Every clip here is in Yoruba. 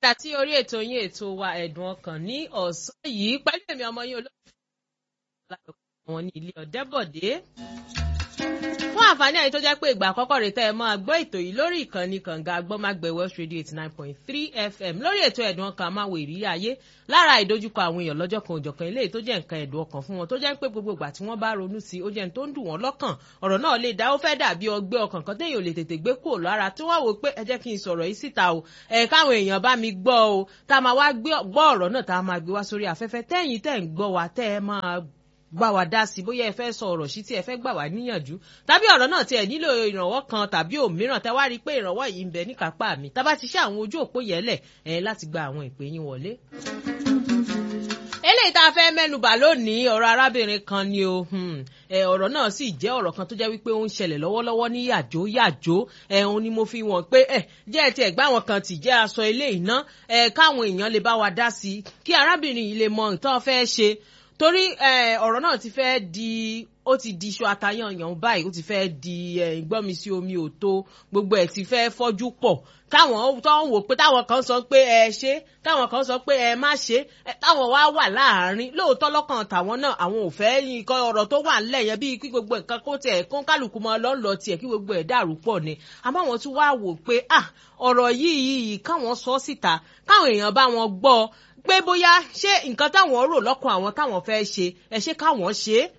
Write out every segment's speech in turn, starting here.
padà sí orí ètò yín ètò wa ẹ̀dùn ọkàn ní ọ̀sán yìí pẹ̀lú èmi ọmọ yín olóòtú wọn ní ilé ọ̀dẹ́bọ̀dé. fún àǹfààní àyè tó jẹ́ pé ìgbà àkọ́kọ́ rẹ̀ tẹ́ ẹ máa gbọ́ ètò yìí lórí ìkànnì kànga agbọ́mágbẹ̀ West Radio eighty nine point three FM lórí ètò ẹ̀dùn ọkàn máa wo ìrírí ayé lára ìdojúkọ àwọn èèyàn lọ́jọ́ kan òjọ̀kan eléyìí tó jẹ́ nǹkan ẹ̀dùn ọkàn fún wọn tó jẹ́ pé gbogbo ìgbà tí wọ́n bá ronú sí ó jẹ́ ní tó ń dùn wọ́n lọ́kàn ọ̀rọ̀ náà lè dá ó fẹ́ dàbí ọgbẹ́ ọkàn kan téèyàn ò lè tètè gbé kúrò lára tí wọ́n wò pé ẹ jẹ́ kí n sọ̀rọ̀ yìí síta o ẹ̀ káwọn èèyàn bá mi gbọ́ o tá a máa wá gbọ́ ọ̀rọ̀ náà tá a máa gbé wá sórí afẹ́fẹ́ tẹ́yìn tẹ́ ń gbọ́ wa tẹ́ ẹ máa gbà wá dá sí bóyá ẹ fẹ́ sọ ọ̀rọ̀ sí tí ẹ fẹ́ gbà wá níyànjú tàbí ọ̀rọ̀ náà tí ẹ nílò ìrànwọ́ kan tàbí òmíràn tẹ́ wá rí i pé ìrànwọ́ yìí ń bẹ níkápá mi tá bá ti ṣe àwọn ojú òpó yẹlẹ̀ ẹ láti gba àwọn ìpè yín wọlé. eléyìí tá a fẹ́ mẹ́nubà lónìí ọ̀rọ̀ arábìnrin kan ni o ọ̀rọ̀ náà sì jẹ́ ọ̀rọ̀ kan tó jẹ́ wípé ó ń ṣẹlẹ̀ lọ́wọ́lọ́wọ́ ní yàjó yàjó ẹ̀hún ni mo fi wọ̀n pé ẹ̀ jẹ́ ẹ̀ tí ẹ̀ gbá wọn kan tì jẹ́ aṣọ ilé ìná ẹ̀ káwọn èèyàn lè bá wa dá sí i kí arábìnrin yìí lè mọ nǹkan fẹ́ ṣe torí ọ̀rọ̀ náà ti fẹ́ di ó ti di iṣu atayanyan báyìí ó ti fẹ́ di ìgbọ́mi sí omi òtó gbogbo ẹ̀ ti fẹ́ fọ́jú pọ̀ táwọn tó ń wò pé táwọn kan sọ pé ẹ ṣe táwọn kan sọ pé ẹ má ṣe táwọn wá wà láàárín lóòótọ́ lọ́kàn tàwọn náà àwọn ò fẹ́ nǹkan ọ̀rọ̀ tó wà ńlẹ̀ yẹn bíi kí gbogbo nǹkan kó tiẹ̀ kó kálukú mọ́ lọ́lọ́ tiẹ̀ kí gbogbo ẹ̀ dàrú pọ̀ ni àmọ́ àwọn tún wá wò pé ah ọ̀rọ̀ yìí yìí káwọn sọ síta káwọn èèyàn bá wọn gbọ́ pé bóyá ṣé nǹkan táwọn rò lọ́kàn àwọn táwọn fẹ́ ṣe ẹ ṣé káwọn ṣe é.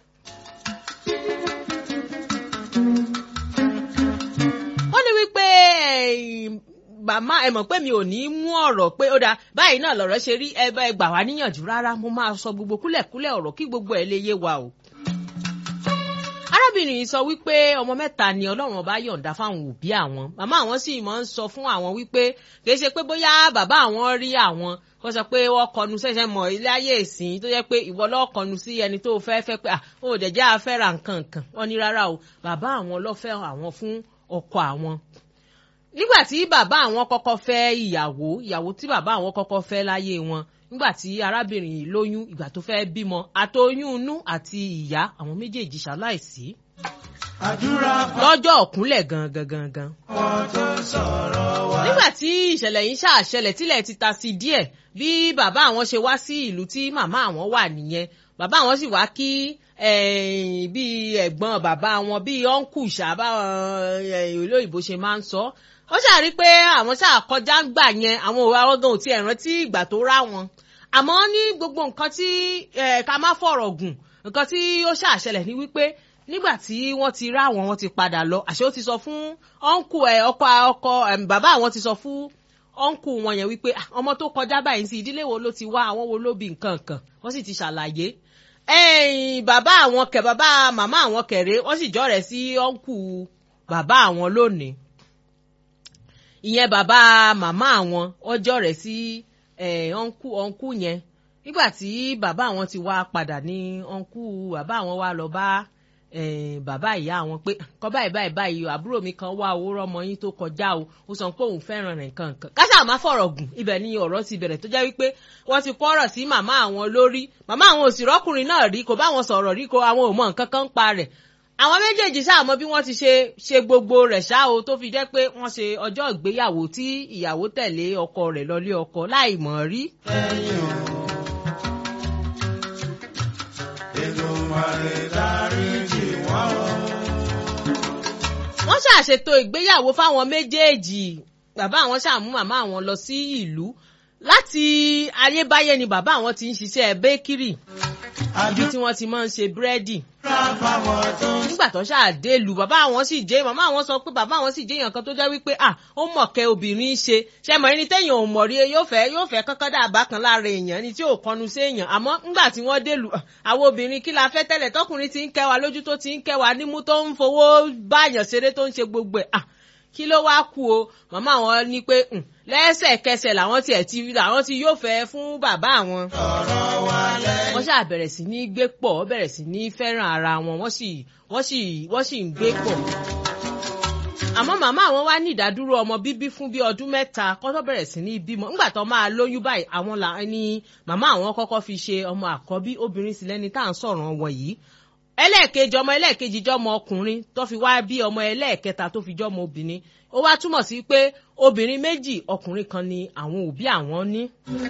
wọ́n ní wípé màmá ẹ mọ̀ pé mi ò ní mú ọ̀rọ̀ pé ó dáa báyìí náà lọ̀rọ̀ ṣe rí ẹ bá ẹ gbà wá níyànjú rárá mo máa sọ gbogbo kúlẹ̀kúlẹ̀ ọ̀rọ̀ kí gbogbo ẹ̀ lè yé wa o. arábìnrin yìí sọ wípé ọmọ mẹ́ta ni ọlọ́run ọba yọ̀ǹda fáwọn òbí àwọn màmá àwọn sì máa ń sọ fún àwọn wípé kì í ṣe pé bóyá bàbá àwọn rí àwọn kó sọ pé wọ́n kọnu ṣẹ̀ṣẹ̀ mọ̀ ilé ayé ìsìn tó jẹ́ pé ìwọ lọ́ọ́ kọnu sí ẹni tó fẹ́ fẹ́ pé ó dẹ̀jẹ́ afẹ́ra nǹkan nǹkan wọ́n ní rárá o bàbá àwọn lọ́fẹ́ àwọn fún ọkọ àwọn nígbà tí bàbá àwọn kọ́kọ́ fẹ́ ìyàwó ìyàwó tí bàbá àwọn kọ́kọ́ fẹ́ láyé wọn nígbà tí arábìnrin yìí lóyún ìgbà tó fẹ́ bímọ àtoyún inú àti ìyá àwọn méjèèjì ṣaláìsí. lọ́jọ́ ọ̀kúnlẹ̀ gangan gangan. nígbà tí ìṣẹ̀lẹ̀ yìí ṣàṣẹlẹ̀ tílẹ̀ ti ta sí díẹ̀ bí bàbá àwọn ṣe wá sí ìlú tí màmá àwọn wà nìyẹn bàbá àwọn sì wá kí bí ẹ̀gbọ́n bàbá wọn bí ọ̀nkù ṣàbá olóyìnbó ṣe máa ń sọ ó ṣàrí pé àwọn ṣáà kọjá ń gbà yẹn àwọn òwe àwọn gan ò tiẹ̀ rántí ìgbà tó rá wọn àmọ́ ní gbogbo nǹkan tí ká má fọ̀rọ̀ gùn nǹkan tí ó ṣàṣẹlẹ̀ ní wípé nígbà tí wọ́n ti rá wọn wọ́n ti padà lọ àṣé ó ti sọ fún ọ̀nkù ẹ̀ ọkọ ọkọ bàbá àwọn ti sọ fún ọ̀nkù wọn yẹn wípé ọmọ tó kọjá báyìí sí ìdílé wo ló ti wá àwọn wo ló bí nǹkan kan wọ́n sì ti ṣàlàyé ẹ̀yìn bàbá àwọn kẹ bàbá màmá àwọn kẹrẹ wọ́n sì jọrẹ sí ọ̀nkù bàbá àwọn lónìí ìyẹn bàbá màmá àwọn wọ́n jọrẹ sí ọ̀nkù ọ̀nkù yẹn nígbà tí bàbá àwọn ti wá padà ní ọ̀nkù bàbá àwọn wá lọ bá bàbá ìyá àwọn pé kọ́ báyìí báyìí báyìí àbúrò mi kan wá owó rọmọ yín tó kọjá o ó sọ pé òun fẹ́ràn rẹ̀ nǹkan nǹkan káṣá má fọ̀rọ̀ gùn ibẹ̀ ni ọ̀rọ̀ ti bẹ̀rẹ̀ tó jẹ́ wípé wọ́n ti kọ́rọ̀ sí màmá àwọn lórí màmá àwọn òsì rọ́kùnrin náà rí kò bá wọn sọ̀rọ̀ rí kò àwọn ò mọ nǹkan kan pa rẹ̀ àwọn méjèèjì ṣáà mọ bí wọ́n ti ṣe ṣe gbogbo rẹ̀ ṣá o tó fi jẹ́ pé wọ́n ṣe ọjọ́ ìgbéyàwó tí ìyàwó tẹ̀lé ọkọ rẹ̀ lọlé ọkọ láì mọ̀ rí. ẹ̀yin o Èdùmàrè dáríjì wọ́n o. wọ́n ṣàṣètò ìgbéyàwó fáwọn méjèèjì bàbá àwọn ṣàmú màmá àwọn lọ sí ìlú láti ayébáyé ni bàbá àwọn ti ń ṣiṣẹ́ bẹ́kírì ibi tí wọ́n ti máa ń ṣe búrẹ́dì. nígbà tó ṣàdé lu bàbá àwọn sì jẹ́ màmá àwọn sọ pé bàbá àwọn sì jẹ́ èèyàn kan tó jẹ́ wípé à ó mọ̀kẹ́ obìnrin ṣe ṣe mọ̀ ẹni téèyàn ò mọ̀ rí yóò fẹ́ yóò fẹ́ kọ́kọ́ dà bá kan lára èèyàn ni tí ò kọnu sí èèyàn àmọ́ nígbà tí wọ́n dé lu àwọn obìnrin kí la fẹ́ tẹ́lẹ̀ tọkùnrin ti ń kẹ́ wa lójú tó ti ń kẹ́ wa nímú tó ń fowó báyàn ṣeré tó ń ṣe gbogbo ẹ̀ kí ló wá kú o màmá àwọn ní pé lẹ́sẹ̀kẹsẹ̀ làwọn tiẹ̀ ti làwọn ti yóò fẹ́ fún bàbá àwọn. wọ́n ṣáà bẹ̀rẹ̀ sí ní gbé pọ̀ wọ́n bẹ̀rẹ̀ sí ní fẹ́ràn ara wọn wọ́n sì wọ́n sì wọ́n sì ń gbé pọ̀. àmọ́ màmá àwọn wá ní ìdádúró ọmọ bíbí fún bí ọdún mẹ́ta kó tó bẹ̀rẹ̀ sí ní bímọ ńgbà tó máa lóyún báyìí àwọn là ní màmá àwọn kọ́kọ́ fi ṣe ọmọ àkọ́bí obìnrin sì lẹ́ni tá à ń sọ̀rọ̀ wọn yìí ẹlẹ́ẹ̀kejì ọmọ ẹlẹ́ẹ̀kejì jọmọ ọkùnrin tó fi wá bí ọmọ ẹlẹ́ẹ̀kẹta tó fi jọmọ obìnrin ó wá túmọ̀ sí pé obìnrin méjì ọkùnrin kan ni àwọn òbí àwọn ní.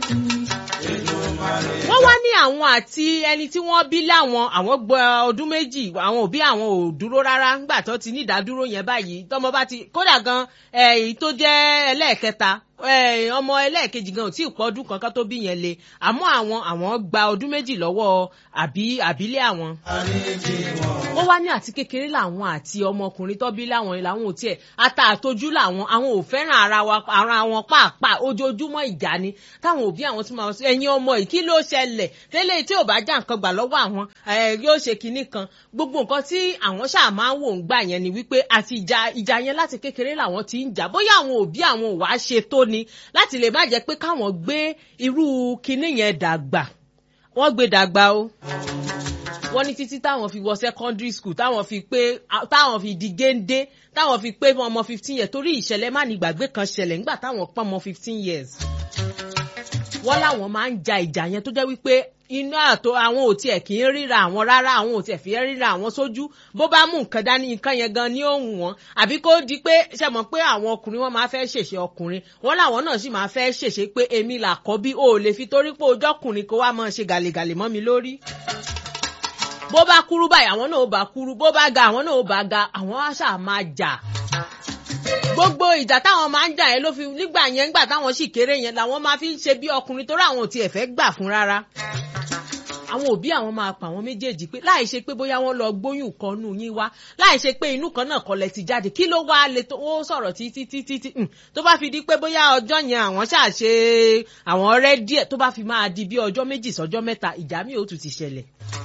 wọ́n wá ní àwọn àti ẹni tí wọ́n bí láwọn àwọn gbọ́ ọdún méjì àwọn òbí àwọn ò dúró rárá ńgbà tó ti ní ìdádúró yẹn báyìí tọmọ bá ti kódà gan èyí tó jẹ́ ẹlẹ́ẹ̀kẹta ọmọ ẹlẹ́ẹ̀kejì gan ò tí ì pọ́ ọdún kankan tó bí yẹn le àmọ́ àwọn àwọn gba ọdún méjì lọ́wọ́ àbí àbílẹ̀ àwọn. ó wá ní àti kékeré làwọn àti ọmọkùnrin tó bí láwọn làwọn ò tiẹ̀ ata àtojú làwọn àwọn ò fẹ́ràn ara wa ara wọn pàápàá ojoojúmọ́ ìjà ni táwọn òbí àwọn tí máa sọ ẹ̀yin ọmọ yìí kí ló ṣẹlẹ̀ tẹ́lẹ̀ tí ò bá já nǹkan gbà lọ́wọ́ àwọn yóò ṣe kinní kan gbogbo nǹkan tí àwọn ṣáà máa ń wò ń gbà yẹn ni wípé àti ìjà ìjà yẹn láti kékeré làwọn ti ń jà bóyá àwọn òbí àwọn ò wá ṣe tó ni láti lè má jẹ́ pé káwọn gbé irú kinní yẹn dàgbà wọ́n gbé dàgbà o wọ́n ní títí táwọn fi wọ secondary school táwọn fi pé táwọn fi di géńdé táwọn fi pé ọmọ fifteen years torí ìṣẹ̀lẹ̀ má ní gbàgbé kan ṣẹlẹ̀ nígbà táwọn pọ́n ọmọ fifteen years wọ́n láwọn máa ń ja ìjà yẹn tó jẹ́ wípé inú àtò àwọn ò tiẹ̀ kì í ríra àwọn rárá àwọn ò tiẹ̀ fi ẹ́ ríra àwọn sójú bó bá mú nǹkan dání nǹkan yẹn gan ní òun wọn àbí kó di pé ṣe mọ̀ pé àwọn ọkùnrin wọn máa fẹ́ ṣèṣe ọkùnrin wọn làwọn náà sì máa fẹ́ ṣèṣe pé èmi là kọ́ bí o ò lè fi torí pé ojọ́kùnrin kó wá máa ṣe gàlègàlè mọ́ mi lórí bó bá kúrú báyìí àwọn náà ó bá kúrú bó bá ga àwọn náà ó bá ga àwọn àṣà máa jà gbogbo ìjà táwọn máa ń jà yẹn ló fi nígbà yẹn nígbà táwọn sì kéré yẹn làwọn máa fi ń ṣe bí ọkùnrin torí àwọn ò tiẹ̀ fẹ́ gbà fún rárá àwọn òbí àwọn máa pa àwọn méjèèjì pé láì ṣe pé bóyá wọ́n lọ gbóyún kan nù yín wá láì ṣe pé inú kan náà kọlẹ̀ ti jáde kí ló wá lè tó ó sọ̀rọ̀ títí títí tí tó bá fi di pé bóyá ọjọ́ yẹn àwọn ṣàṣe àwọn ọ̀rẹ́ díẹ̀ tó bá fi máa di bí ọjọ́ méjì sọ́jọ́ mẹ́ta ìjà mi ò tún ti ṣẹlẹ̀.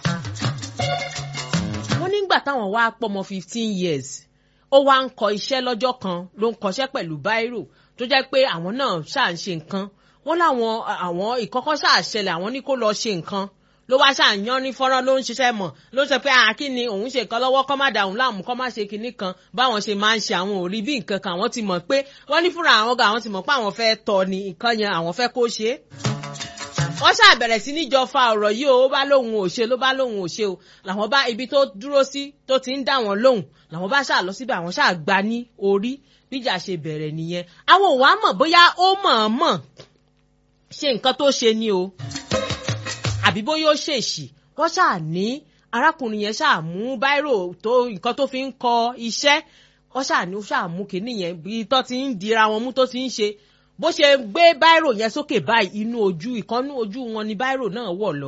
wọ́n nígbà táwọn wá pọ́mọ fifteen years ó wá ń kọ iṣẹ́ lọ́jọ́ kan ló ń kọṣẹ́ pẹ̀lú báírò tó jẹ́ pé àwọn náà ṣáà ń ṣe nǹkan wọ́n láwọn àwọn ìkọ́kọ́ ṣáà ṣẹlẹ̀ àwọn ní kó lọ ṣe nǹkan ló wá ṣàyàn ní fọ́nrán ló ń ṣiṣẹ́ mọ̀ ló sọ pé àkí ni òun ṣe nǹkan lọ́wọ́ kọ́ má da òun láàmú kọ́ má ṣe kinní kan báwọn ṣe máa ń ṣe àwọn ò rí bí nǹkan kan àwọn ti mọ̀ pé wọ́n ní fúnra àwọn ga àwọn ti mọ̀ pé àwọn fẹ́ tọ́ ni nǹkan yẹn àwọn fẹ́ kó ṣe é wọ́n ṣàbẹ̀rẹ̀ sí níjọ fa ọ̀rọ̀ yìí o ó bá lóun ò ṣe ló bá lóun ò ṣe o làwọn bá ibi tó dúró sí tó ti ń dá wọn lóhùn làwọn bá ṣáà lọ síbẹ̀ àwọn ṣáà gba ní orí bíjà ṣe bẹ̀rẹ̀ nìyẹn àwọn ò wá mọ̀ bóyá ó mọ̀ọ́mọ̀ ṣe nǹkan tó ṣe ni o àbí bóyá ó ṣèṣì wọ́n ṣáà ní arákùnrin yẹn ṣáà mú báírò tó nǹkan tó fi ń kọ iṣẹ́ wọ́n ṣáà ní ó ṣáà mú kinní yẹn bí tó ti ń dira wọn mú tó ti ń ṣe bó ṣe gbé báírò yẹn sókè báyìí inú ojú ìkànnú ojú wọn ni báírò náà wọ̀ lọ.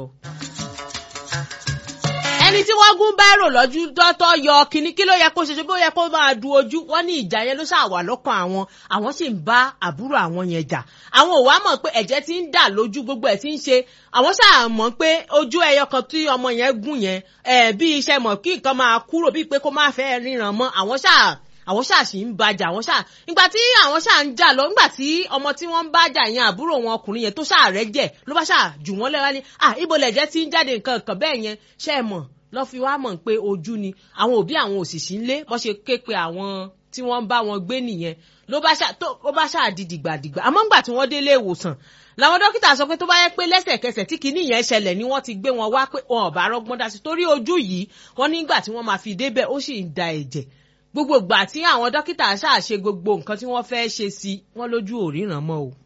ẹni tí wọ́n gún báírò lọ́jú tọ́tọ́ yọ kínní kí ló yẹ kó ṣe ṣe bó yẹ kó máa du ojú wọ́n ní ìjà yẹn ló ṣàwà lọ́kàn àwọn àwọn sì ń bá àbúrò àwọn yẹn jà àwọn ò wá mọ̀ pé ẹ̀jẹ̀ ti ń dà lójú gbogbo ẹ̀ ti ń ṣe àwọn ṣáà mọ̀ pé ojú ẹyọ kan tí ọmọ yẹn gún yẹn ẹ̀ bí iṣẹ́ mọ̀ kí nǹkan máa kúrò bíi pé kó má fẹ́ ríran mọ́ àwọn ṣáà àwọn ṣáà sì ń bàjà àwọn ṣáà nígbà tí àwọn ṣáà ń jà lọ nígbà tí ọmọ tí wọ́n ń bàjà yẹn àbúrò wọn ọkùnrin yẹn tó ṣáà rẹ̀ jẹ̀ ló bá ṣáà jù wọ́n lẹ́wọ́ ní à ibo lẹ̀jẹ̀ ti ń jáde nǹkan kan bẹ́ẹ̀ yẹn ṣe é mọ̀ lọ́ fi wá mọ̀ pé ojú ni àwọn òbí àwọn òṣìṣì ń lé bọ́ ṣe ké pe àwọn tí wọ́n ń bá wọn gbé nìyẹn ló bá ṣáà di dìgbàdìgbà àmọ́ ńgbà tí wọ́n délé ìwòsàn làwọn dókítà sọ pé tó bá yẹ pé lẹ́sẹ̀kẹsẹ̀ tí kinní yẹn ṣẹlẹ̀ ni wọ́n ti gbé wọn wá pé wọn ò bá rọ́gbọ́n dá sí torí ojú yìí wọ́n nígbà tí wọ́n máa fi débẹ̀ ó sì ń da ẹ̀jẹ̀ gbogbo ìgbà tí àwọn dókítà ṣáà ṣe gbogbo nǹkan tí wọ́n fẹ́ ṣe sí wọ́n lójú ò ríran mọ́ o.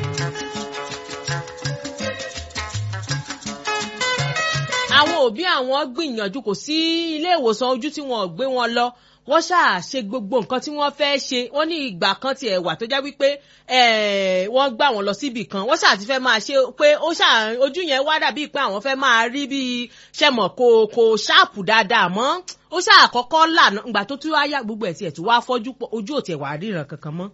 àwọn òbí àwọn gbìyànjú kò sí ilé ìwòsàn ojú tí wọn ò gbé wọn lọ wọ́n ṣáà ṣe gbogbo nǹkan tí wọ́n fẹ́ ṣe wọ́n ní ìgbà kan tiẹ̀ wà tó jẹ́ wípé wọ́n gbà wọ́n lọ síbì kan wọ́n ṣáà ti fẹ́ máa ṣe pé ó ṣáà ojú yẹn wá dàbí pé àwọn fẹ́ máa rí bíi ṣẹ̀mọ̀ kò kò ṣáàpù dáadáa mọ́ ó ṣáà kọ́kọ́ lànà ìgbà tó tún wá yá gbogbo ẹ̀ tiẹ̀ tún wá fọ́jú pọ̀ ojú ò tiẹ̀ wá ríran kankan mọ́.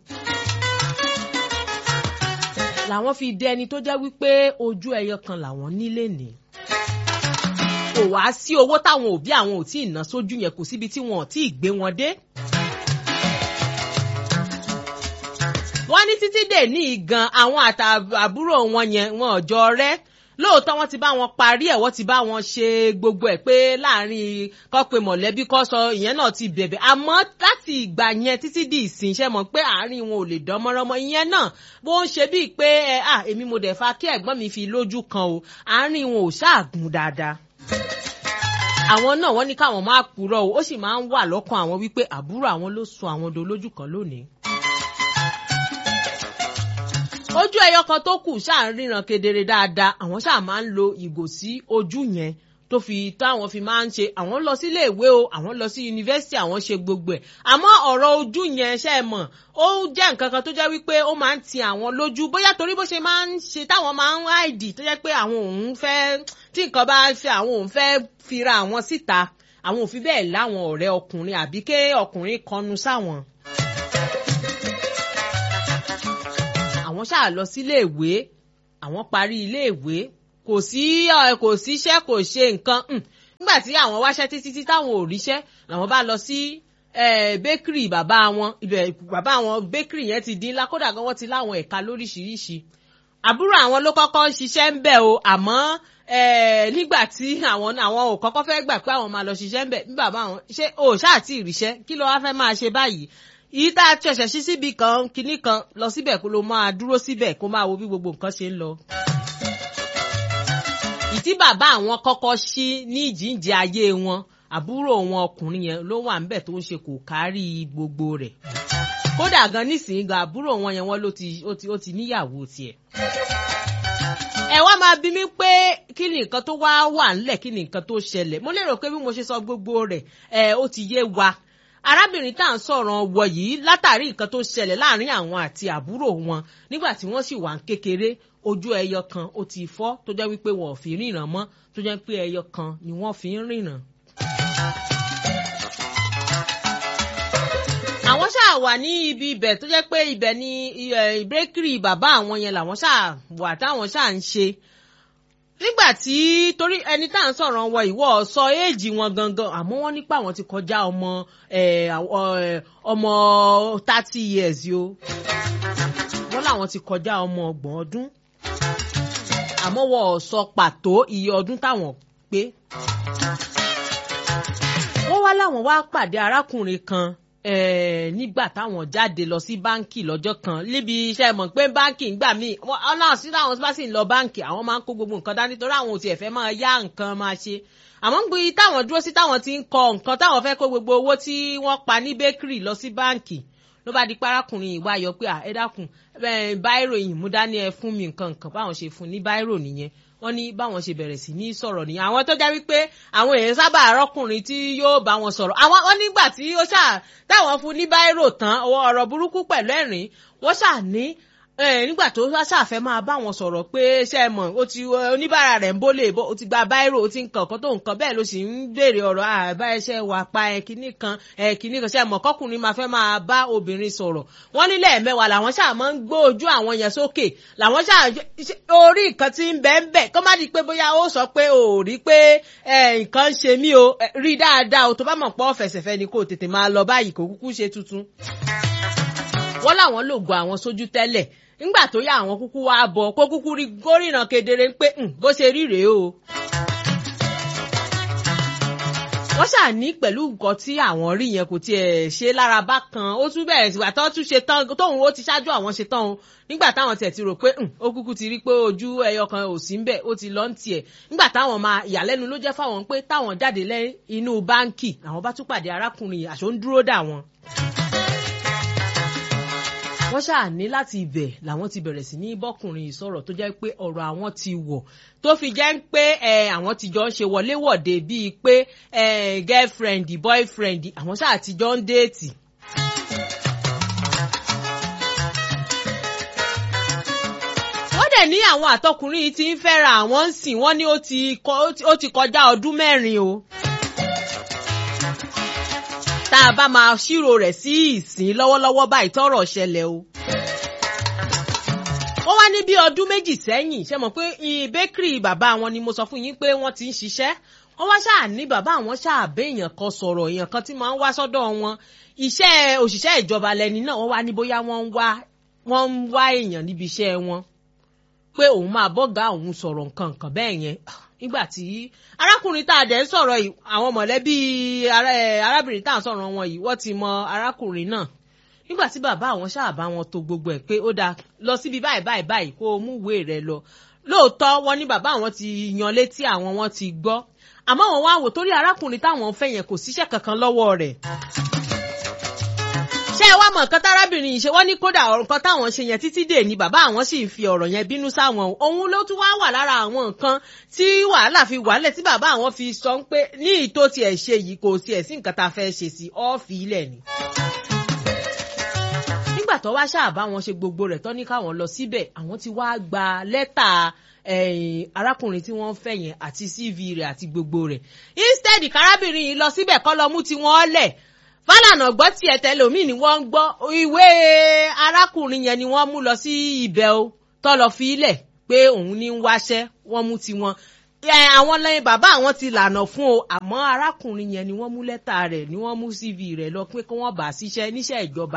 làwọn fi dé ẹni tó jẹ́ wípé ojú ẹyọ kan làwọn nílé ní kò wá sí owó táwọn òbí àwọn ò tí ì ná sójú yẹn kò síbi tí wọn ò tí ì gbé wọn dé. wọ́n ní títí dè ní ìgan àwọn àtàbúrò wọn yẹn wọn ò jọ rẹ́ lóòótọ́ wọ́n ti bá wọn parí ẹ̀ wọ́n ti bá wọn ṣe gbogbo ẹ̀ pé láàrin kọ́ pé mọ̀lẹ́bí kọ́ sọ ìyẹn náà ti bẹ̀bẹ̀ àmọ́ láti ìgbà yẹn títí di ìsìn ṣe mọ̀ pé àárín wọn ò lè dán mọ́rọ́mọ́ ìyẹn náà bó ń ṣe bíi pé ẹ à èmi mo dẹ̀ fa kí ẹ̀gbọ́n mi fi lójú kan o àárín wọn ò ṣáàgùn dáadáa àwọn náà wọ́n ní káwọn máa purọ́ o ó sì máa ń wà lọ́kàn àwọn wípé àbúrò àwọn ló sọ àwọn dolójú kan lónìí. ojú ẹyọ kan tó kù ṣáà ń ríran kedere dáadáa àwọn ṣáà máa ń lo ìgò sí ojú yẹn tó fi táwọn fi máa ń ṣe àwọn lọ sílé ìwé o àwọn lọ sí yunifásitì àwọn ṣe gbogbo ẹ̀ àmọ́ ọ̀rọ̀ ojú yẹn ṣe é mọ̀ ó jẹ́ nǹkan kan tó jẹ́ wípé ó máa ń ti àwọn lójú bóyá torí bó ṣe máa ń ṣe táwọn máa ń háìdì tó jẹ́ pé àwọn òun fẹ́ tí nǹkan bá ṣe àwọn òun fẹ́ fira àwọn síta àwọn ò fi bẹ́ẹ̀ láwọn ọ̀rẹ́ ọkùnrin àbí ké ọkùnrin kọnu sáwọn. àwọn ṣáà lọ sílé ìwé àwọn parí ilé ìwé kò sí kò síṣẹ́ kò ṣe nǹkan nígbà tí àwọn wáṣẹ́ títí tí táwọn ò ríṣẹ́ làwọn bá lọ sí bakery bàbá wọn ibẹ̀ bàbá wọn bakery yẹn ti dín ńlá kódà gan wọ́n ti láwọn ẹ̀ka lóríṣiríṣi àbúrò àwọn ló kọ́kọ́ ń ṣiṣẹ́ ń bẹ̀ o àmọ́ nígbà tí àwọn àwọn ò kọ́kọ́ fẹ́ gbà pé àwọn máa lọ ṣiṣẹ́ ń bẹ̀ bí bàbá àwọn ṣé o ṣáà tí ì ríṣẹ́ kí ló wá fẹ́ máa ṣe báyìí yìí tá a ṣẹ̀ṣẹ̀ sí síbi kan kinní kan lọ síbẹ̀ kó ló máa dúró síbẹ̀ kó máa wo bí gbogbo nǹkan ṣe ń lọ. ìtí bàbá àwọn kọ́kọ́ ṣí ní ìjíǹde ayé wọn àbúrò wọn ọkùnrin yẹn ló wà ńbẹ̀ tó ń ṣe kò kárí gbogbo rẹ̀ kódà gan nísìnyí gan àbúrò wọn yẹn wọn ló ti ó ti níyàwó tiẹ̀ ẹ wá máa bí mi pé kí ni nǹkan tó wá wà ńlẹ̀ kí ni nǹkan tó ṣẹlẹ̀ mo lérò pé bí mo ṣe sọ gbogbo rẹ̀ ẹ ó ti yé wa arábìnrin tá à ń sọ̀rọ̀ wọ yìí látàrí nǹkan tó ṣẹlẹ̀ láàrin àwọn àti àbúrò wọn nígbà tí wọ́n sì wà ń kékeré ojú ẹyọ kan ó ti fọ́ tó jẹ́ wípé wọn ò fi ríran mọ́ tó jẹ́ pé ẹyọ kan ni wọ́n fi ń ríran. àwọn ṣáà wà ní ibi ibẹ̀ tó jẹ́ pé ibẹ̀ ni ìbrékìrì bàbá àwọn yẹn làwọn ṣáà wà táwọn ṣáà ń ṣe nígbà tí torí ẹni tá à ń sọ̀rọ̀ wọn ìwọ sọ éèjì wọn gangan àmọ́ wọ́n nípa àwọn ti kọjá ọmọ ọmọ thirty years yo wọ́n láwọn ti kọjá ọmọ ọgbọ̀n ọdún àmọ́ wọ́n ò sọ pàtó iye ọdún táwọn pé wọ́n wá láwọn wá pàdé arákùnrin kan nígbà táwọn jáde lọ sí báǹkì lọ́jọ́ kan níbi iṣẹ́ mọ̀ pé báǹkì ń gbà mí ọlọ́run sí táwọn bá sì ń lọ báǹkì àwọn máa ń kó gbogbo nǹkan dání torí àwọn ò tiẹ̀ fẹ́ máa yá nǹkan máa ṣe àmọ́ ń gbé táwọn dúró sí táwọn ti ń kọ nǹkan táwọn fẹ́ kó gbogbo owó tí wọ́n pa ní bakery lọ sí báǹkì ló bá di parákùnrin ìwà yọ pé ẹ dákun báírò yìí mú dání ẹ fún mi nǹkan nǹkan báwọn ṣe fún ní báírò nìyẹn wọ́n ní báwọn ṣe bẹ̀rẹ̀ sí ní sọ̀rọ̀ nìyẹn àwọn tó jẹ́ wípé àwọn èèyàn sábà rọ́kùnrin tí yóò bá wọn sọ̀rọ̀ àwọn wọ́n nígbà tí ó ṣáà táwọn fún ní báírò tán ọ̀rọ̀ burúkú pẹ̀lú ẹ̀rín wọ́n ṣáà ní nígbà tó ṣàfẹ́ máa bá wọn sọ̀rọ̀ pé ṣe é mọ̀ ó ti oníbàárà rẹ̀ ń bólè bó ó ti gba báírò ó ti ń kàn kó tó nǹkan bẹ́ẹ̀ ló sì ń béèrè ọ̀rọ̀ àbá ẹṣẹ́ wà pa ẹ̀ kínní kan ẹ̀ kínní kan ṣe é mọ̀ kọ́kùnrin máa fẹ́ máa bá obìnrin sọ̀rọ̀ wọ́n nílẹ̀ mẹ́wàá làwọn ṣáà máa ń gbó ojú àwọn yẹn sókè làwọn ṣáà orí nǹkan tí ń bẹ́ẹ̀ ń bẹ̀ kó má di pé bóyá ó sọ pé ò rí pé nǹkan ń ṣe mí o rí dáadáa o tó bá mọ̀ pọ́ fẹ̀sẹ̀fẹ́ ni kò tètè máa lọ báyìí kò kúkú ṣe tuntun wọ́n láwọn lògùn àwọn sójú tẹ́lẹ̀ ńgbà tó yá àwọn kúkú wá bọ̀ kó kúkú rí gómìnà kedere pé bó ṣe rí rèé o. wọ́n ṣàní pẹ̀lú nǹkan tí àwọn rí yẹn kò tiẹ̀ ṣe lára bákan ó tún bẹ̀rẹ̀ sí wàtọ́ tún ṣe tán tóun ó ti ṣáájú àwọn ṣe tán o nígbà táwọn tiẹ̀ ti rò pé ó kúkú ti rí pé ojú ẹyọ kan ò sí ń bẹ̀ ó ti lọ ń tiẹ̀ nígbà táwọn máa ìyàlẹ́nu ló jẹ́ fáwọn pé táwọn jáde lẹ́ inú báńkì àwọn bá tún pàdé arákùnrin àṣọ ń dúró dà wọn wọ́n ṣáà ní láti ibẹ̀ làwọn ti bẹ̀rẹ̀ sí ní bọ́kùnrin ìsọ̀rọ̀ tó jẹ́ pé ọ̀rọ̀ àwọn ti wọ̀ tó fi jẹ́ pé àwọn ti jọ ń ṣe wọléwọ̀de bíi pé girlfriend boyfriend àwọn ṣáà ti jọ ń déètì. wọ́n dẹ̀ ní àwọn àtọkùnrin tí ń fẹ́ra àwọn ń sìn wọ́n ní ó ti kọjá ọdún mẹ́rin o tá a bá máa ṣírò rẹ̀ sí ìsìn lọ́wọ́lọ́wọ́ báyìí tọ́rọ̀ ṣẹlẹ̀ o. wọ́n wá ní bí ọdún méjì sẹ́yìn ṣe mọ̀ pé bẹ́kìrì bàbá wọn ni mo sọ fún yín pé wọ́n ti ń ṣiṣẹ́ wọ́n wá ṣáà ní bàbá àwọn ṣáà bẹ́ èèyàn kan sọ̀rọ̀ èèyàn kan tí máa ń wá sọ́dọ̀ wọn iṣẹ́ òṣìṣẹ́ ìjọba lẹni náà wọ́n wá ní bóyá wọ́n ń wá wọ́n ń wá èèyàn níbi iṣẹ́ wọn pé òun máa bọ́gà òun sọ̀rọ̀ nǹkan nǹkan bẹ́ẹ̀ yẹn nígbà tí arákùnrin tá a dẹ̀ ń sọ̀rọ̀ yìí àwọn mọ̀lẹ́bí arábìnrin tá a sọ̀rọ̀ wọn yìí wọ́n ti mọ arákùnrin náà nígbà tí bàbá àwọn ṣáà bá wọn to gbogbo ẹ̀ pé ó dáa lọ síbi báyìí báyìí báyìí kó o mú ìwé rẹ lọ lóòótọ́ wọn ní bàbá àwọn ti yan létí àwọn wọn ti gbọ́ àmọ́ wọn wá wò torí arákùnrin táwọn fẹ́ yẹn kò síṣẹ́ kankan lọ́wọ́ rẹ̀ ṣé ṣé ẹ wá mọ̀ nǹkan tárábìnrin yìí ṣe wọ́n ní kódà ọ̀rọ̀ nǹkan táwọn ṣe yẹn títí dè ní bàbá àwọn sì ń fi ọ̀rọ̀ yẹn bínú sáwọn òun ló tún wá wà lára àwọn nǹkan tí wàhálà fi wàálẹ̀ tí bàbá àwọn fi sọ pé ní ìtò tiẹ̀ ṣe yìí kò tiẹ̀ sí nǹkan tá a fẹ́ ṣe sí ọ́ọ̀fì ilẹ̀ ni nígbà tó wá ṣáà bá wọn ṣe gbogbo rẹ̀ tó ní káwọn lọ síbẹ̀ àwọn ti wá gba lẹ́tà arákùnrin tí wọ́n fẹ́ yẹn àti cv rẹ̀ àti gbogbo rẹ̀ instead kárábìnrin yìí lọ síbẹ̀ kọ́ lọ mú tiwọn lẹ̀ fálànà gbọ́ tiẹ̀ tẹlómìn ni wọ́n ń gbọ́ ìwé arákùnrin yẹn ni wọ́n mú lọ sí ibẹ̀ o tó lọ fi ilẹ̀ pé òun ní ń wáṣẹ́ wọ́n mú tiwọn àwọn lẹ́yìn bàbá àwọn ti lànà fún o àmọ́ arákùnrin yẹn ni wọ́n mú lẹ́tà rẹ̀ ni wọ́n mú cv rẹ̀ lọ pé kí wọ́n bá ṣiṣẹ́ níṣẹ́ ìjọba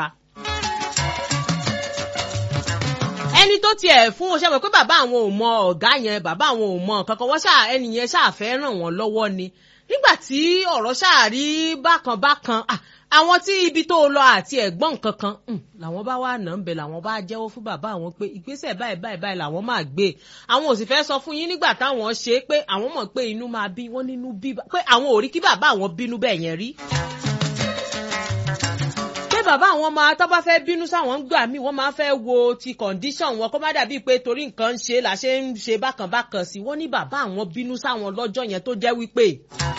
ẹni tó tiẹ̀ fún oṣù mọ̀ pé bàbá àwọn ò mọ ọ̀gá yẹn bàbá àwọn ò mọ kankan wọ́n ṣáà ẹni yẹn ṣáà fẹ́ ràn wọ́n lọ́wọ́ ni nígbà tí ọ̀rọ̀ ṣáà rí bákan bákan àwọn tí ibi tó lọ àti ẹ̀gbọ́n kankan làwọn bá wà nà ń bẹ̀ làwọn bá jẹ́wọ́ fún bàbá àwọn pé ìgbésẹ̀ báyìí báyìí báyìí làwọn máa gbé àwọn ò sì fẹ́ sọ fún yín nígbà táwọn ṣe é pé àwọn mọ̀ pé inú máa bí wọ́n nínú bí pé àwọn ò rí kí bàbá àwọn bínú bẹ́ẹ̀ yẹn rí pé bàbá àwọn máa tó bá fẹ́ bínú sáwọn ń gbà mí wọ́n máa fẹ́ wo ti condition wọn kó má dàbíi pé torí nǹkan ń ṣe là ṣe ń ṣe bákan bákan sí wọ́n ní bàbá àwọn bínú sáwọn lọ́jọ́ yẹn tó jẹ́ wípé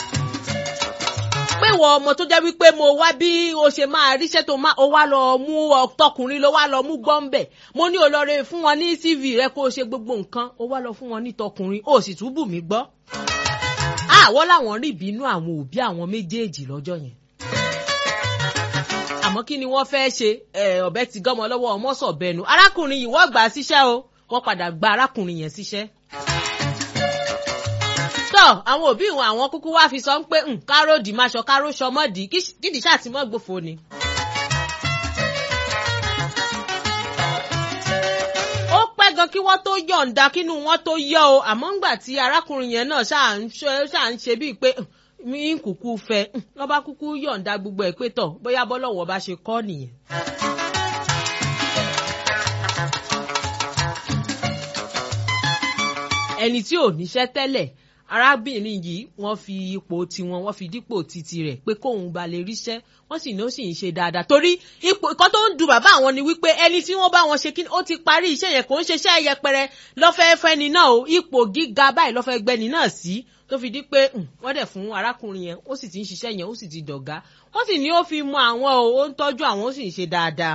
pé wọ ọmọ tó jẹ́ wípé mo wá bí o ṣe máa ríṣẹ́ tó máa o wá lọ mú ọtọkùnrin ló wá lọ mú gbọ́ǹbẹ̀ mo ní olóore fún wọn ní cv rẹ kó o ṣe gbogbo nǹkan o wá lọ fún wọn ní tọkùnrin o sì tún bù mí gbọ́. àwọn làwọn rí ìbínú àwọn òbí àwọn méjèèjì lọ́jọ́ yẹn àmọ́ kí ni wọ́n fẹ́ ṣe ọ̀bẹ ti gọ́mọ lọ́wọ́ ọmọ sọ̀bẹnu arákùnrin yìí wọ́n gbà á síṣẹ́ o wọ́n padà gba arákùnrin yẹn síṣẹ́. tọ́ àwọn òbí wọn àwọn kúkú wá fi sọ pé káró dì máa ṣọ káró ṣọmọ́dì kídìí ṣàtìmọ́ gbòfo ni. ó pẹ́ gan kí wọ́n tó yọ̀ǹda kínú wọn tó yọ o àmọ́ ńgbà tí arákùnrin yẹn náà ṣáà ń ṣe bíi pé mi ń kúkú fẹ́ lọ́ba kúkú yọ̀ǹda gbogbo ẹ̀ pé tọ̀ bóyá bọ́lọ́wọ́ bá ṣe kọ́ nìyẹn. ẹni tí ò níṣẹ́ tẹ́lẹ̀ arábìnrin yìí wọ́n fi ipò tiwọn wọ́n fi dípò titi rẹ̀ pé kóun ba lè ríṣẹ́ wọ́n sì ní ó sì ń ṣe dáadáa torí ipò ìkan tó ń du bàbá àwọn ni wípé ẹni tí wọ́n bá wọn ṣe kí ó ti parí iṣẹ́ yẹn kò ń ṣeṣẹ́ yẹpẹrẹ lọ́fẹ́ẹ́ fẹ́ni náà o ipò gíga báyìí lọ́fẹ́ẹ́ gbẹ́ni náà sí tó fi di pé wọ́n dẹ̀ fún arákùnrin yẹn ó sì ti ń ṣiṣẹ́ yẹn ó sì ti dọ̀gá wọ́n sì ní ó fi mọ àwọn o ó ń tọ́jú àwọn ó sì ń ṣe dáadáa.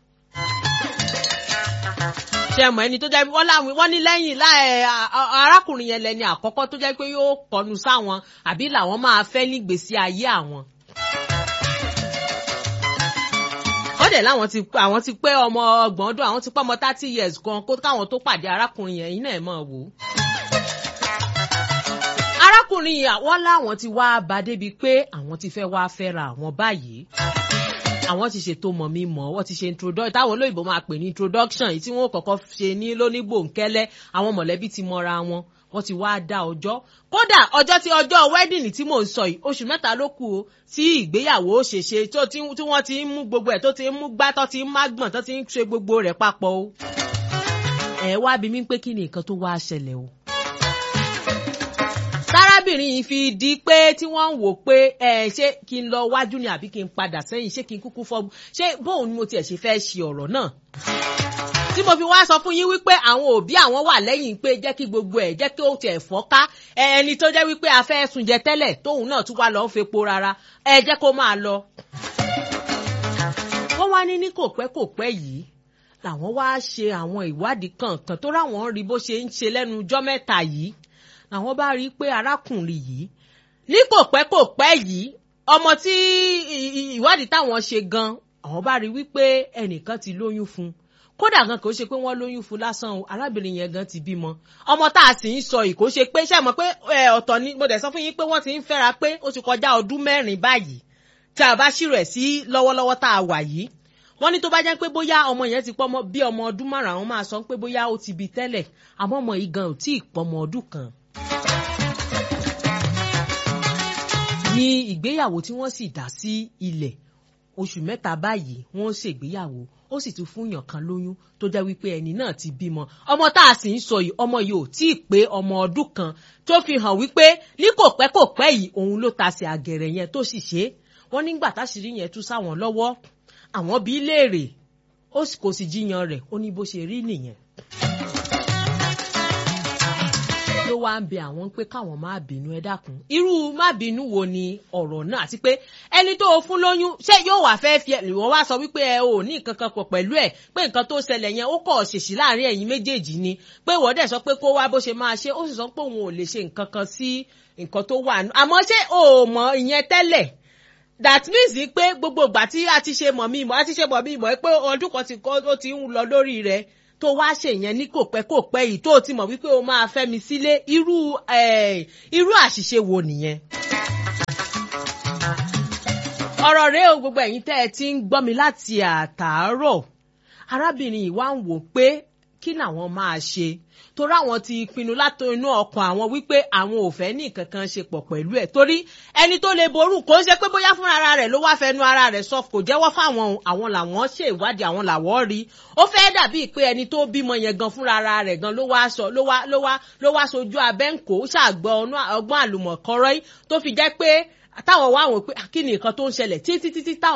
ṣe mọ̀ ẹni tó jẹ́ wọ́n láwọn wọ́n ní lẹ́yìn arákùnrin yẹn lẹ́ni àkọ́kọ́ tó jẹ́ pé yóò kọnu sáwọn àbí làwọn máa fẹ́ nígbèésí ayé àwọn. wọ́n dẹ̀ láwọn ti àwọn ti pé ọmọ ọgbọ̀n ọdún àwọn ti pé ọmọ thirty years gan kó káwọn tó pàdé arákùnrin yẹn yín náà mọ̀ wò ó arákùnrin àwọn láwọn ti wá bá débi pé àwọn ti fẹ́ wá fẹ́ra àwọn báyìí àwọn ti ṣètò mọ̀ mi mọ̀ wọ́n ti ṣe introduction táwọn olóyìnbó máa pè ní introduction yìí tí wọ́n kọ́kọ́ ṣe ní lónígbòǹkẹ́lẹ́ àwọn mọ̀lẹ́bí ti mọra wọn wọ́n ti wá dá ọjọ́ kódà ọjọ́ tí ọjọ́ wedding tí mò ń sọ yìí oṣù mẹ́ta ló kù o tí ìgbéyàwó ṣèṣe tí wọ́n ti ń mú gbogbo ẹ̀ tó ti ń mú gbá tó ti ń mágbọ̀n tó ti ń ṣe gbogbo rẹ̀ papọ̀ o ẹ̀ wá bí mi pé kí ni nǹkan tó wá ṣẹlẹ̀ o tárábìnrin yìí fi di pé tí wọ́n ń wò pé ẹ ṣé kí n lọ wájú ni àbí kí n padà sẹ́yìn ṣé kí n kúkú fọ́ ṣé bóun ni mo tiẹ̀ ṣe fẹ́ ṣe ọ̀rọ̀ náà. tí mo fi wá sọ fún yín wípé àwọn òbí àwọn wà lẹ́yìn pé jẹ́ kí gbogbo ẹ̀ jẹ́ kí ó tiẹ̀ fọ́ká ẹni tó jẹ́ wípé a fẹ́ sùn jẹ tẹ́lẹ̀ tóun náà tún wá lọ ń fepo rárá ẹ jẹ́ kó máa lọ. wọ́n wá ní ní kò pẹ́ kò pẹ́ yìí làwọn wá ṣe àwọn ìwádìí kankan tó ráwọn rí bó ṣe ń ṣe lẹ́nu ọjọ́ mẹ́ta yìí làwọn bá rí i pé arákùnrin yìí ní kò pẹ́ kò pẹ́ yìí ọmọ tí ìwádìí táwọn ṣe gan àwọn bá rí i wípé ẹnìkan ti lóyún fún un kódà gan kò ṣe pé wọ́n lóyún fún lásán o arábìnrin yẹn gan ti bímọ ọmọ tá a sì ń sọ yìí kò ṣe pé ṣe mọ̀ pé ọ̀tọ̀ ni mo dẹ̀ sọ fún yín pé wọ́n ti ń fẹ́ra pé ó ti kọjá ọdún mẹ́rin báyìí tí a bá ṣírò ẹ̀ sí lọ́wọ́lọ́wọ́ tá a wà yìí wọ́n ní tó bá jẹ́ pé bóyá ọmọ yẹn ti pọ́ bí ọmọ ọdún márùn-ún àwọn máa sọ pé bóyá ó ti bí tẹ́lẹ̀ àmọ́ ọmọ yìí gan ò tí ì pọ́ ọmọ ọdún kan ní ìgbéyàwó tí wọ́n sì dá sí ilẹ̀ oṣù mẹ́ta báyìí wọ́n ṣègbéyàwó ó sì tún fún yàn kan lóyún tó jẹ́ wípé ẹni náà ti bímọ ọmọ tá a sì ń sọ yìí ọmọ yìí ò tí ì pé ọmọ ọdún kan tó fi hàn wípé ní kò pẹ́ kò pẹ́ yìí òun ló tasẹ̀ àgẹ̀rẹ̀ yẹn tó sì ṣe é wọ́n nígbà táṣìírí yẹn tú sáwọn lọ́wọ́ àwọn bí léèrè ó sì- kò sì jiyàn rẹ̀ ó ní bó ṣe rí nìyẹn. ló wá ń bẹ àwọn pé káwọn má bínú ẹ dákun irú má bínú wo ni ọ̀rọ̀ náà àti pé ẹni tó o fún lóyún ṣé yóò wá fẹ́ fi ẹ wọ́n wá sọ wípé ẹ ò ní nǹkan kan pọ̀ pẹ̀lú ẹ̀ pé nǹkan tó ṣẹlẹ̀ yẹn ó kọ̀ ṣèṣì láàrin ẹ̀yin méjèèjì ni pé wọ́n dẹ̀ sọ pé kó wá bó ṣe máa ṣe ó sì sọ pé òun ò lè ṣe nǹkan kan sí nǹkan tó wà nù àmọ́ ṣé o ò mọ ìyẹn tẹ́lẹ̀ that means pé gbogbo ìgbà tí a ti ṣe mọ̀ mí mọ̀ a ti ṣe mọ̀ mí mọ̀ pé ọdún kan ti kọ́ ó ti ń lọ lórí rẹ̀ tó wá ṣèyẹn ní kò pẹ́ kò pẹ́ yìí tó o ti mọ̀ wípé o máa fẹ́ mi sílé irú eh, irú àṣìṣe wo nìyẹn. ọ̀rọ̀ rẹ o gbogbo ẹ̀yin tẹ́ ẹ ti ń gbọ́ mi láti àtàárọ̀ arábìnrin yìí wá ń wò pé kí làwọn máa ṣe torí àwọn ti pinnu láti inú ọkàn àwọn wípé àwọn ò fẹ́ ní nǹkan kan ṣe pọ̀ pẹ̀lú ẹ̀ torí ẹni tó lè ború kò ń ṣe pé bóyá fúnra ara rẹ̀ ló wá fẹnu ara rẹ̀ sọ kò jẹ́wọ́ fáwọn o, àwọn làwọn ṣe ìwádìí àwọn làwọn rí ó fẹ́ dàbí pé ẹni tó bímọ yẹn gan fúnra ara rẹ̀ gan ló wá sọ ló wá ló wá ló wá sojú abẹ́ǹkó ṣàgbọ́ ọgbọ́n àlùmọ̀kọ́rọ́ yìí tó fi jẹ́ pé táwọn wá wò pé "Ah, kí ni nǹkan tó ń ṣẹlẹ̀ títí títí táwọn